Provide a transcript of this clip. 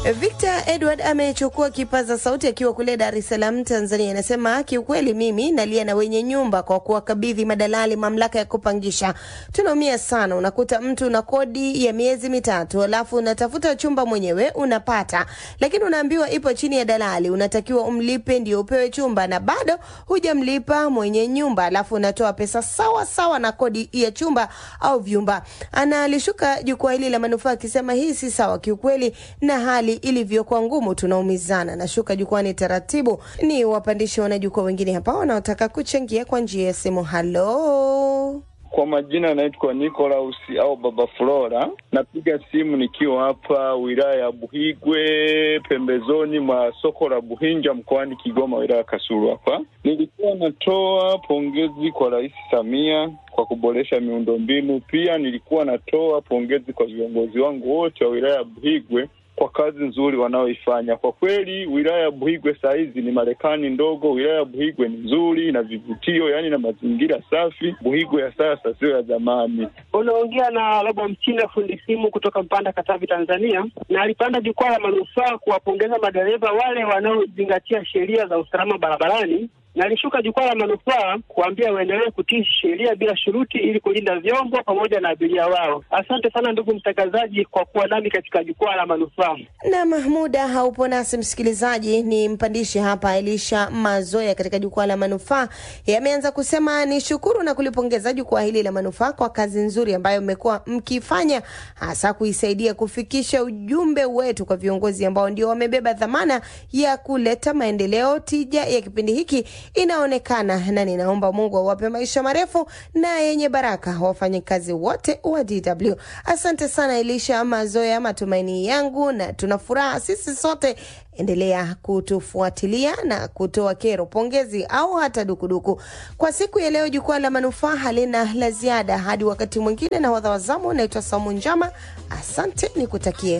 Victor Edward amechukua kipaza sauti akiwa kule Dar es Salaam, Tanzania. Anasema kiukweli, mimi nalia na wenye nyumba kwa kuwakabidhi madalali mamlaka ya kupangisha. Tunaumia sana, unakuta mtu na kodi ya miezi mitatu, alafu unatafuta chumba mwenyewe unapata, lakini unaambiwa ipo chini ya dalali, unatakiwa umlipe ndio upewe chumba, na bado hujamlipa mwenye nyumba, alafu unatoa pesa sawa sawa na kodi ya chumba au vyumba. Analishuka jukwaa hili la manufaa akisema hii si sawa kiukweli, na hali ilivyokuwa ngumu tunaumizana. Nashuka jukwani taratibu, ni wapandishi wanajukwaa wengine hapa wanaotaka kuchangia kwa njia ya simu. Halo, Kwa majina naitwa Nicholas au Baba Flora. Napiga simu nikiwa hapa wilaya ya Buhigwe, pembezoni mwa soko la Buhinja mkoani Kigoma, wilaya ya Kasulu. Hapa nilikuwa natoa pongezi kwa Rais Samia kwa kuboresha miundombinu. Pia nilikuwa natoa pongezi kwa viongozi wangu wote wa wilaya ya Buhigwe kwa kazi nzuri wanaoifanya. Kwa kweli wilaya ya Buhigwe saa hizi ni Marekani ndogo. Wilaya ya Buhigwe ni nzuri na vivutio, yaani na mazingira safi. Buhigwe ya sasa sio ya zamani. Unaongea na Robo Mchina, fundi simu kutoka Mpanda, Katavi, Tanzania, na alipanda jukwaa la manufaa kuwapongeza madereva wale wanaozingatia sheria za usalama barabarani na alishuka jukwaa la manufaa kuambia waendelee kutii sheria bila shuruti ili kulinda vyombo pamoja na abiria wao. Asante sana ndugu mtangazaji kwa kuwa nami katika jukwaa la manufaa. na Mahmuda haupo nasi msikilizaji, ni mpandishi hapa Elisha Mazoya katika jukwaa la manufaa. Yameanza kusema ni shukuru na kulipongeza jukwaa hili la manufaa kwa kazi nzuri ambayo mmekuwa mkifanya, hasa kuisaidia kufikisha ujumbe wetu kwa viongozi ambao ndio wamebeba dhamana ya kuleta maendeleo. Tija ya kipindi hiki inaonekana, na ninaomba Mungu awape maisha marefu na yenye baraka wafanyakazi wote wa DW. Asante sana Elisha Mazoya, matumaini yangu na tuna furaha sisi sote. Endelea kutufuatilia na kutoa kero, pongezi au hata dukuduku. Kwa siku ya leo, jukwaa la manufaa halina la ziada. Hadi wakati mwingine, na wadha wazamu, naitwa Saumu Njama. Asante, nikutakie